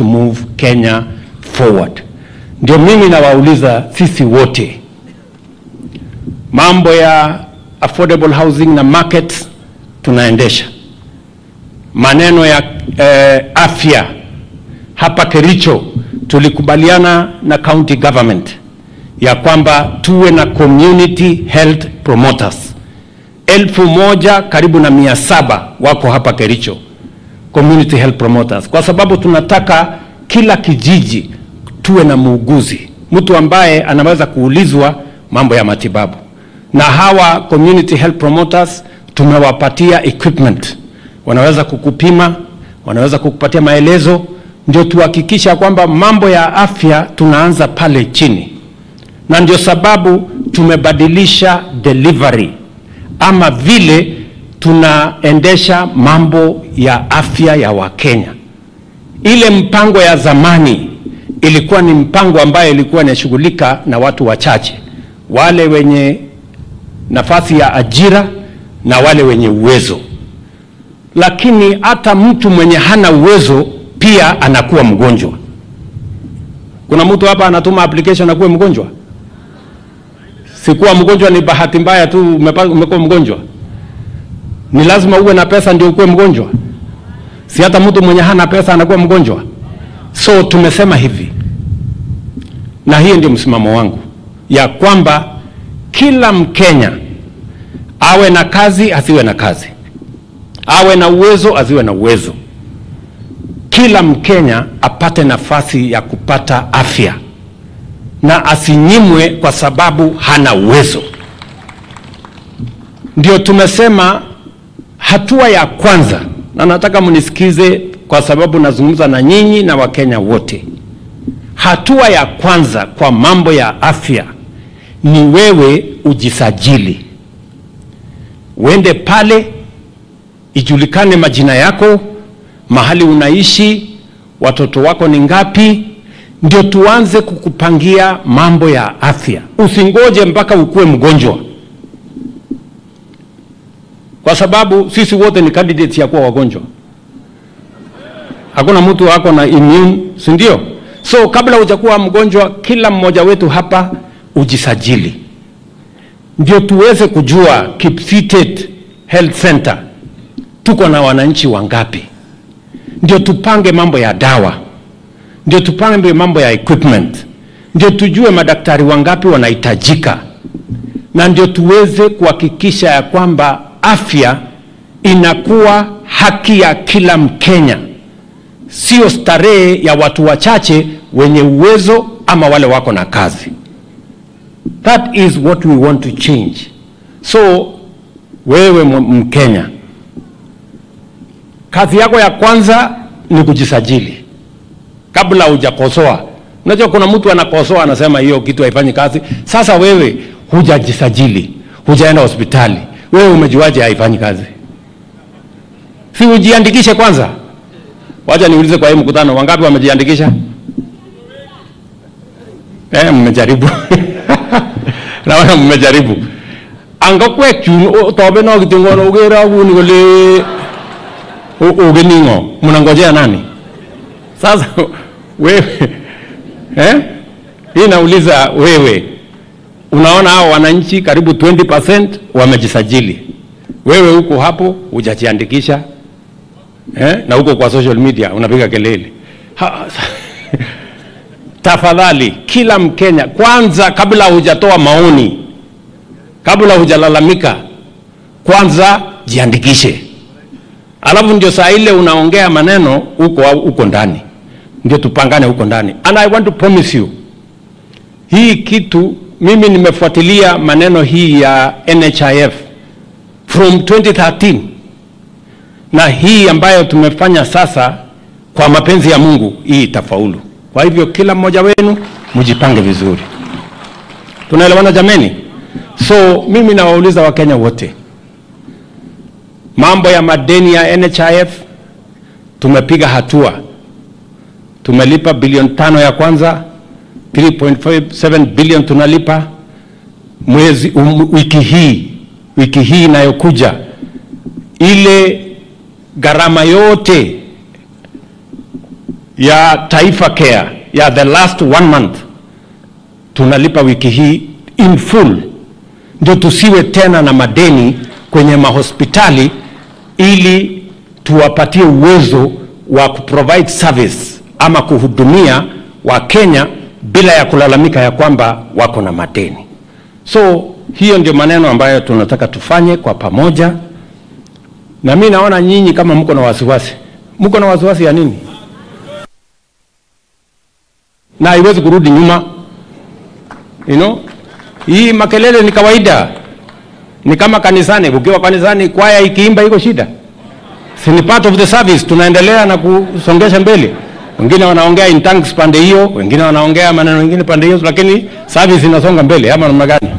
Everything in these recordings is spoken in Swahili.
to move Kenya forward. Ndio mimi nawauliza sisi wote, mambo ya affordable housing na markets tunaendesha, maneno ya eh, afya hapa Kericho tulikubaliana na county government ya kwamba tuwe na community health promoters elfu moja karibu na mia saba wako hapa Kericho, community health promoters, kwa sababu tunataka kila kijiji tuwe na muuguzi, mtu ambaye anaweza kuulizwa mambo ya matibabu. Na hawa community health promoters tumewapatia equipment, wanaweza kukupima, wanaweza kukupatia maelezo, ndio tuhakikisha kwamba mambo ya afya tunaanza pale chini, na ndio sababu tumebadilisha delivery ama vile tunaendesha mambo ya afya ya Wakenya. Ile mpango ya zamani ilikuwa ni mpango ambayo ilikuwa inashughulika na watu wachache, wale wenye nafasi ya ajira na wale wenye uwezo, lakini hata mtu mwenye hana uwezo pia anakuwa mgonjwa. Kuna mtu hapa anatuma application akuwe mgonjwa? Sikuwa mgonjwa ni bahati mbaya tu umepa- umekuwa mgonjwa. Ni lazima uwe na pesa ndio ukuwe mgonjwa? Si hata mtu mwenye hana pesa anakuwa mgonjwa? So tumesema hivi, na hiyo ndio msimamo wangu ya kwamba kila Mkenya awe na kazi asiwe na kazi, awe na uwezo asiwe na uwezo, kila Mkenya apate nafasi ya kupata afya na asinyimwe kwa sababu hana uwezo. Ndio tumesema hatua ya kwanza, na nataka mnisikize kwa sababu nazungumza na nyinyi na Wakenya wote. Hatua ya kwanza kwa mambo ya afya ni wewe ujisajili, uende pale, ijulikane majina yako, mahali unaishi, watoto wako ni ngapi, ndio tuanze kukupangia mambo ya afya. Usingoje mpaka ukuwe mgonjwa, kwa sababu sisi wote ni candidates ya kuwa wagonjwa. Hakuna mtu ako na immune, si ndio? So kabla hujakuwa mgonjwa, kila mmoja wetu hapa ujisajili, ndio tuweze kujua Kipsitet Health Center tuko na wananchi wangapi, ndio tupange mambo ya dawa ndio tupange mambo ya equipment, ndio tujue madaktari wangapi wanahitajika, na ndio tuweze kuhakikisha ya kwamba afya inakuwa haki ya kila Mkenya, sio starehe ya watu wachache wenye uwezo ama wale wako na kazi. That is what we want to change. So wewe Mkenya, kazi yako ya kwanza ni kujisajili kabla hujakosoa. Unajua kuna mtu anakosoa anasema hiyo kitu haifanyi kazi. Sasa wewe hujajisajili, hujaenda hospitali, wewe umejuaje haifanyi kazi? Si ujiandikishe kwanza? Wacha niulize kwa hii mkutano, wangapi wamejiandikisha? Eh, mmejaribu naona mmejaribu angakwek chun tobe no kitingono ugera uni kole ugeningo mnangojea nani? Sasa wewe eh? Hii nauliza wewe, unaona hao wananchi karibu 20% wamejisajili, wewe huko hapo hujajiandikisha eh? na huko kwa social media unapiga kelele ha, tafadhali kila Mkenya kwanza, kabla hujatoa maoni, kabla hujalalamika, kwanza jiandikishe, alafu ndio saa ile unaongea maneno huko huko ndani ndio tupangane huko ndani. And I want to promise you, hii kitu mimi nimefuatilia maneno hii ya NHIF from 2013 na hii ambayo tumefanya sasa, kwa mapenzi ya Mungu hii itafaulu. Kwa hivyo kila mmoja wenu mjipange vizuri, tunaelewana jameni? So mimi nawauliza Wakenya wote, mambo ya madeni ya NHIF tumepiga hatua tumelipa bilioni tano ya kwanza 3.57 bilioni tunalipa mwezi um, wiki hii wiki hii inayokuja ile gharama yote ya Taifa Care ya the last one month tunalipa wiki hii in full, ndio tusiwe tena na madeni kwenye mahospitali, ili tuwapatie uwezo wa kuprovide service ama kuhudumia Wakenya bila ya kulalamika ya kwamba wako na madeni. So hiyo ndio maneno ambayo tunataka tufanye kwa pamoja, na mi naona nyinyi kama mko na wasiwasi. Mko na wasiwasi ya nini? Na haiwezi kurudi nyuma, you know? Hii makelele ni kawaida, ni kama kanisani. Ukiwa kanisani, kwaya ikiimba iko shida, si ni part of the service, tunaendelea na kusongesha mbele. Wengine wanaongea in tongues pande hiyo, wengine wanaongea maneno mengine pande hiyo, lakini service inasonga mbele, ama namna gani?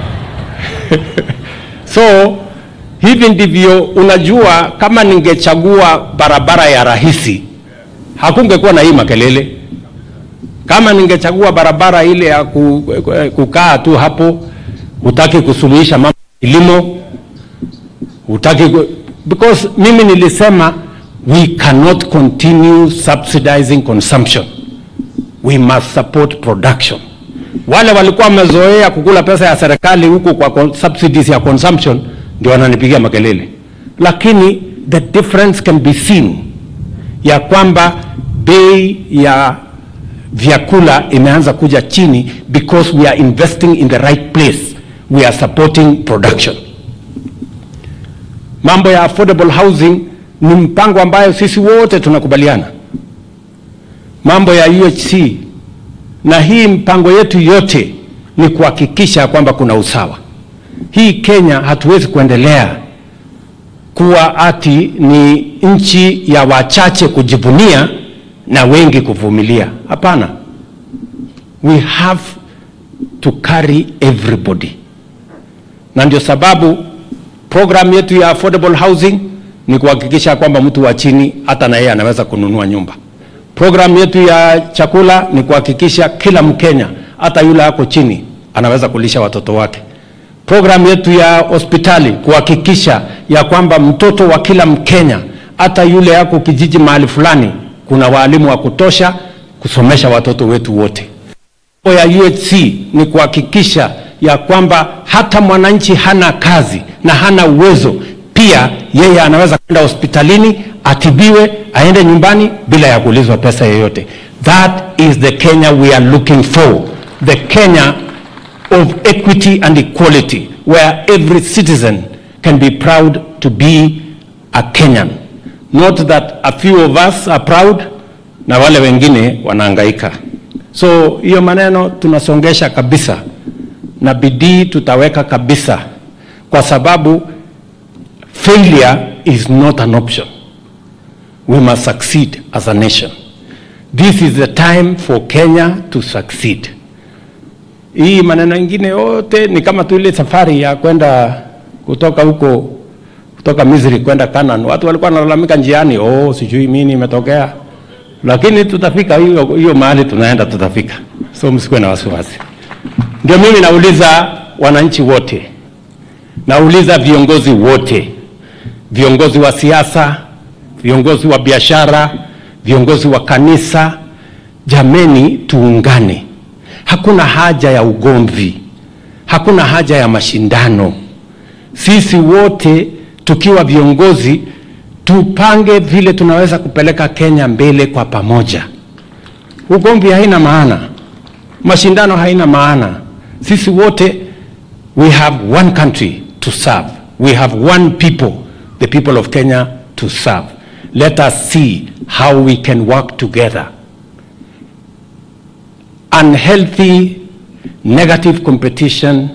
So hivi ndivyo unajua, kama ningechagua barabara ya rahisi hakungekuwa na hii makelele. Kama ningechagua barabara ile ya ku- kukaa tu hapo, hutaki kusuluhisha mambo ya kilimo, hutaki ku- because mimi nilisema we cannot continue subsidizing consumption, we must support production. Wale walikuwa wamezoea kukula pesa ya serikali huku kwa con- subsidies ya consumption ndio wananipigia makelele, lakini the difference can be seen ya kwamba bei ya vyakula imeanza kuja chini because we are investing in the right place, we are supporting production. Mambo ya affordable housing ni mpango ambayo sisi wote tunakubaliana, mambo ya UHC na hii mpango yetu yote ni kuhakikisha kwamba kuna usawa. Hii Kenya hatuwezi kuendelea kuwa ati ni nchi ya wachache kujivunia na wengi kuvumilia. Hapana, we have to carry everybody, na ndio sababu program yetu ya affordable housing ni kuhakikisha kwamba mtu wa chini hata na yeye anaweza kununua nyumba. Program yetu ya chakula ni kuhakikisha kila Mkenya hata yule ako chini anaweza kulisha watoto wake. Program yetu ya hospitali kuhakikisha ya kwamba mtoto wa kila Mkenya hata yule ako kijiji mahali fulani kuna walimu wa kutosha kusomesha watoto wetu wote. Mambo ya UHC ni kuhakikisha ya kwamba hata mwananchi hana kazi na hana uwezo, pia yeye anaweza kwenda hospitalini atibiwe, aende nyumbani bila ya kuulizwa pesa yoyote. That is the Kenya we are looking for, the Kenya of equity and equality, where every citizen can be proud to be a Kenyan. Not that a few of us are proud na wale wengine wanahangaika. So hiyo maneno tunasongesha kabisa na bidii tutaweka kabisa, kwa sababu failure is not an option. We must succeed as a nation. This is the time for Kenya to succeed. Hii maneno ingine yote ni kama tu ile safari ya kwenda kutoka huko kutoka Misri kwenda Canaan. Watu walikuwa wanalalamika njiani, oh, sijui mimi nimetokea, lakini tutafika hiyo hiyo mahali tunaenda, tutafika. So msikuwe na wasiwasi. Ndio mimi nauliza wananchi wote, nauliza viongozi wote, viongozi wa siasa, viongozi wa biashara, viongozi wa kanisa, jameni, tuungane. Hakuna haja ya ugomvi, hakuna haja ya mashindano. Sisi wote tukiwa viongozi tupange vile tunaweza kupeleka Kenya mbele kwa pamoja. Ugomvi haina maana, mashindano haina maana. Sisi wote we have one country to serve, we have one people, the people of Kenya to serve. Let us see how we can work together. Unhealthy, negative competition,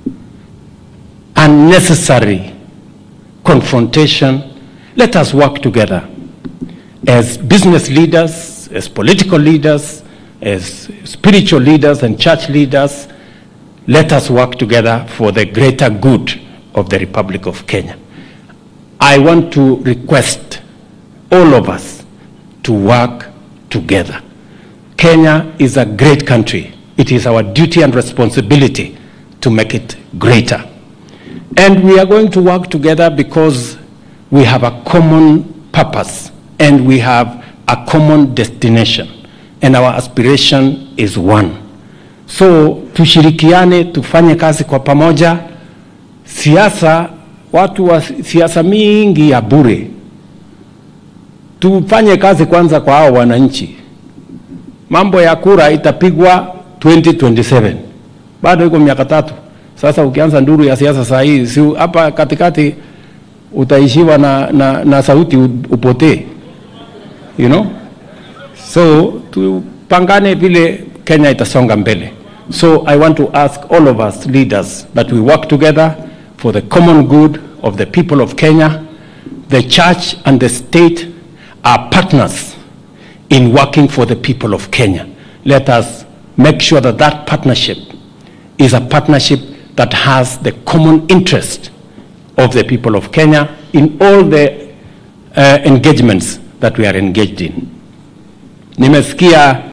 unnecessary confrontation. Let us work together as business leaders, as political leaders, as spiritual leaders and church leaders. Let us work together for the greater good of the Republic of Kenya. I want to request all of us to work together. Kenya is a great country. It is our duty and responsibility to make it greater. And we are going to work together because we have a common purpose and we have a common destination and our aspiration is one. So tushirikiane, tufanye kazi kwa pamoja. Siasa, watu wa siasa mingi ya bure, tufanye kazi kwanza kwa hao wananchi. Mambo ya kura itapigwa 2027 bado iko miaka tatu. Sasa ukianza nduru ya siasa saa hii, si hapa katikati utaishiwa na, na, na sauti upotee, you know? So tupangane vile Kenya itasonga mbele. So I want to ask all of us leaders that we work together for the common good of the people of Kenya. The church and the state are partners in working for the people of Kenya. Let us make sure that that partnership is a partnership that has the common interest of the people of Kenya in all the uh, engagements that we are engaged in. Nimesikia